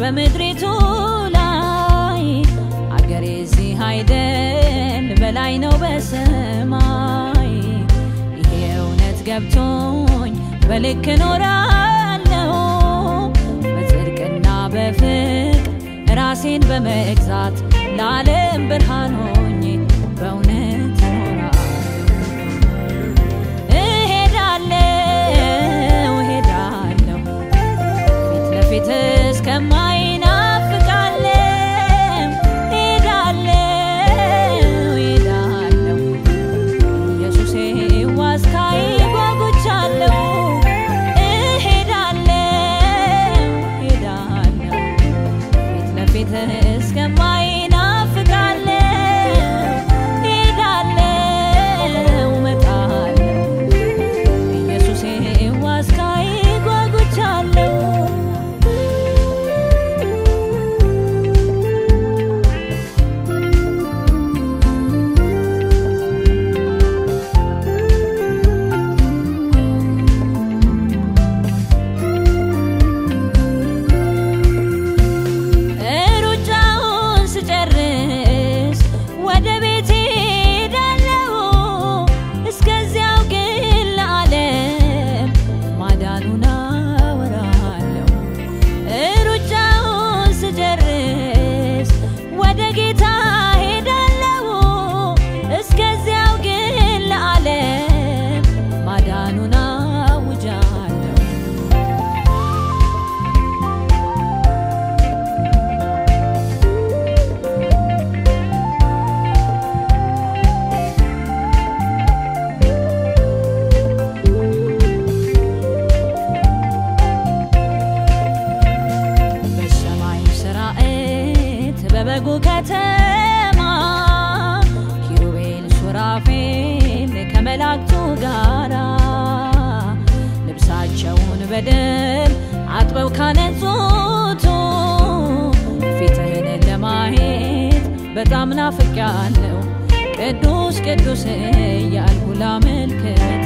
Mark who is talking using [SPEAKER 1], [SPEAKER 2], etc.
[SPEAKER 1] በምድሪቱ ላይ አገሬ እዚህ አይደል በላይ ነው በሰማይ ይሄ እውነት ገብቶኝ በልክ እኖራለሁ በጽድቅና በፍቅር ራሴን በመግዛት ለዓለም ብርሃን ሆኜ በእውነት እኖራለሁ። እሄዳለሁ እሄዳለሁ ፊት ለፊት እስከማይናፍቃለሁ እሄዳለሁ እሄዳለሁ ኢየሱሴ ዋስካይ ጓጉቻለሁ እሄዳለሁ እሄዳለሁ ፊት ለፊት እስከማይናፍቃለሁ እሄዳለሁ እመጣለሁ ኢየሱሴ ዋስካይ ጓጉቻለሁ ሩጫውን ስጨርስ ወደ ቤቴ ሄዳለሁ። እስከዚያው ግን ለዓለም ማዳኑን አወራለሁ። ሩጫውን ስጨርስ ወደ ጌታ ሄዳለሁ። እስከዚያው ግን ለዓለም ማዳኑን አውጃለሁ። በሰማይ ሰራዊት በበጉ ከተማ ኪሩቤል ሱራፌል ከመላእክቱ ጋራ ልብሳቸውን በደም አጥበው ካነጹቱ ፊትህን ለማየት በጣም ናፍቄያለሁ። ቅዱስ ቅዱስ እያልኩ ላመልክት